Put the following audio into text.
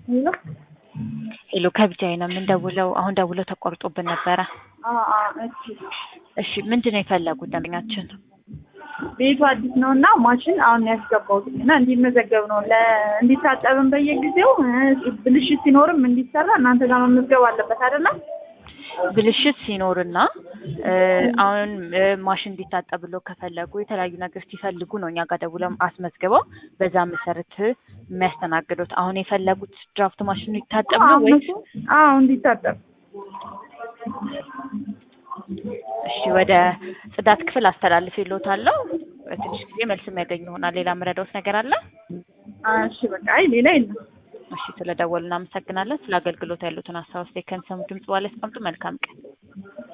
ሄሎ ሄሎ ከቢጃይ ነው የምንደውለው። አሁን ደውለው ተቋርጦብን ነበረ። አ አ እሺ እሺ ምንድን ነው የፈለጉት ደንበኛችን? ቤቱ አዲስ ነው እና ማሽን አሁን ያስገባሁት እና እንዲመዘገብ ነው ለ እንዲታጠብም በየጊዜው እ ብልሽት ሲኖርም እንዲሰራ እናንተ ጋር መመዝገብ አለበት አይደለም? ብልሽት ሲኖርና እ አሁን እ ማሽን እንዲታጠብሎ ከፈለጉ የተለያዩ ነገር ሲፈልጉ ነው እኛ ጋር ደውለው አስመዝግበው በዛ መሰረት የሚያስተናግዱት። አሁን የፈለጉት ድራፍት ማሽኑ ይታጠብ ነው ወይስ? አዎ እንዲታጠብ እሺ ወደ ጽዳት ክፍል አስተላልፌልዎታለሁ። በትንሽ ጊዜ መልስ የሚያገኙ ይሆናል። ሌላ የምረዳዎት ነገር አለ? እሺ በቃ አይ ሌላ የለም። እሺ ስለደወሉ እናመሰግናለን። ስለ አገልግሎት ያሉትን ሀሳብ አስተያየት ከሚሰሙ ድምጽ በኋላ ያስቀምጡ። መልካም ቀን።